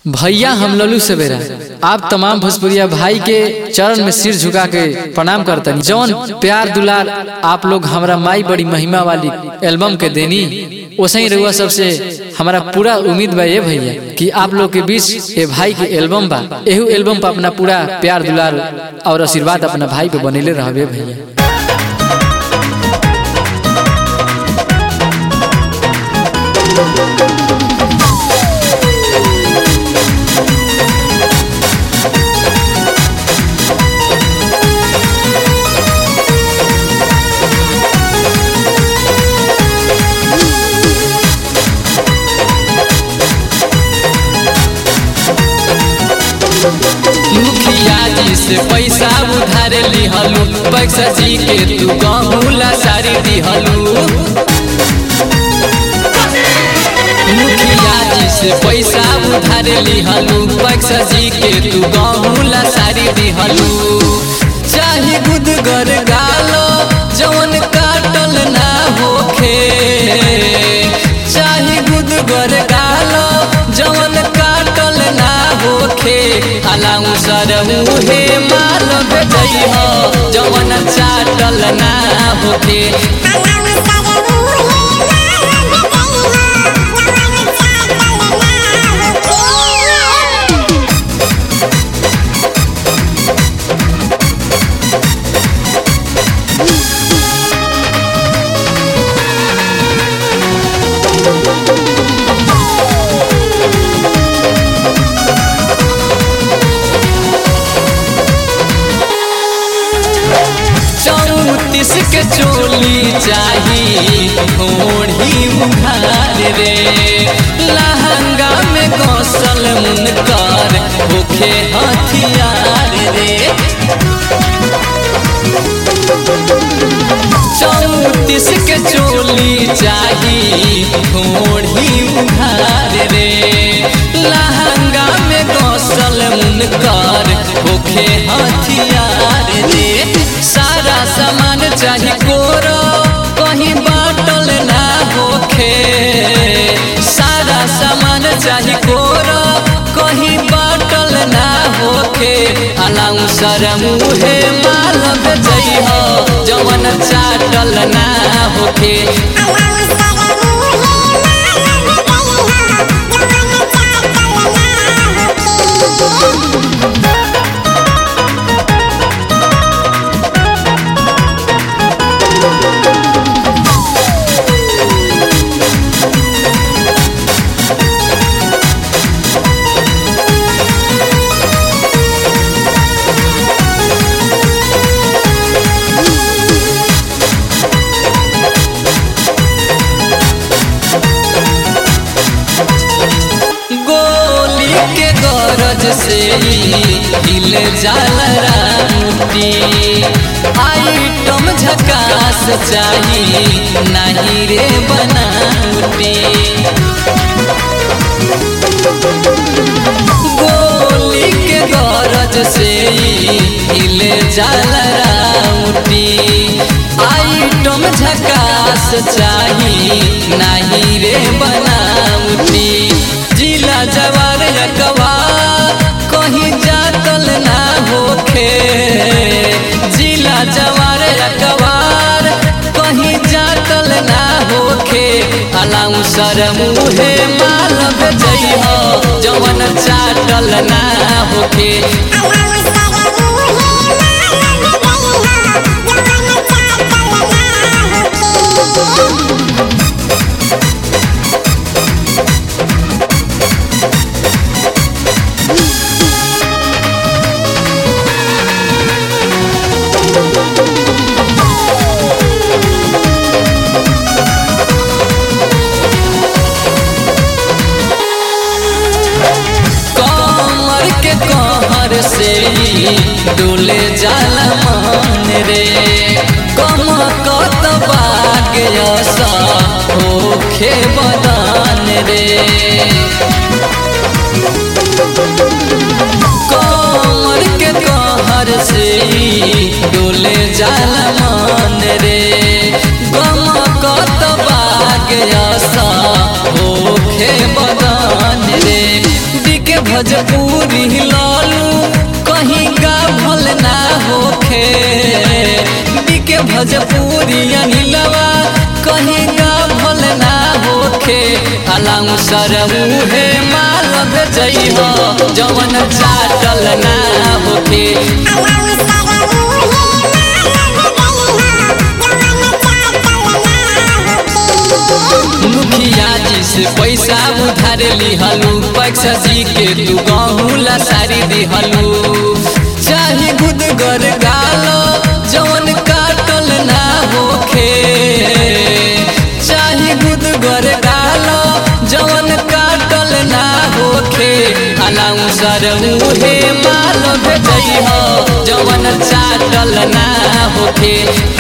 भैया हम लल्लू सवेरा आप तमाम भोजपुरिया भाई के चरण में सिर झुका के प्रणाम करतनी जौन प्यार दुलार आप लोग हमरा माई बड़ी महिमा वाली एल्बम के देनी वैसे ही रहुआ सबसे हमारा पूरा उम्मीद बा ये भैया कि आप लोग के बीच ये भाई के एल्बम बा एहू एल्बम पर अपना पूरा प्यार दुलार और आशीर्वाद अपना भाई पे बनेले रहबे भैया मुखिया जी से पैसा उधार लिहलू पैसा जी के तू गहूला सारी दिहलू मुखिया जी से पैसा उधार लिहलू पैसा जी के तू गहूला सारी दिहलू चाहे गुदगर गालो जवन काटल ना होखे चाहे गुदगर गालो जवन काटल ना होखे अलाउ सरहु हे माल भेजई हो जवन चाटल ना होखे चौतीस के चोली चाही ओढ़ी उघार रे लहंगा में गौसल मुनकर होखे हथियार रे चौतीस के चोली चाही ओढ़ी उघार रे लहंगा में गौसल मुनकर होखे हथियार रे सारा सामान चाही कोरो कहीं बाटल ना होखे सारा सामान चाही कोरो कहीं बाटल ना होखे अलाउ सरमु हे माल बेचई हो जवन चाटल ना होखे गोली के गरज से हिल जाला रामुटी आइटम झकास चाही नहीं रे बनाउटी गोली के गरज से हिल जाला रामुटी आइटम झकास चाही नहीं रे बनाउटी जिला जवार रकवा कहीं जातल ना होखे जिला जवार रकवार कहीं जातल ना होखे अलाउ सरमु हे माल बेचई हो जवन चाटल ना होखे कमर के कहर से डोले जाला मन रे कम कत बाग यसा होखे बदान रे कमर के कहर से डोले जाला मन रे गम कत बाग यसा होखे बदान रे दिके भोजपुरी लालू कहीं गाभल ना होखे बीके भोजपुरी अनिलवा कहीं गाभल ना होखे अलाउ सरऊ हे माल भेजई हो जवन चाटल ना होखे मुखिया जी से पैसा उधार लिहलू पैसा जी के तू गहूला सारी दिहलू चाहे गुदगर गालो जवन काटल ना होखे चाहे गुदगर गालो जवन काटल ना होखे अलाउ सर मुहे माल भेजई हो जवन चाटल ना होखे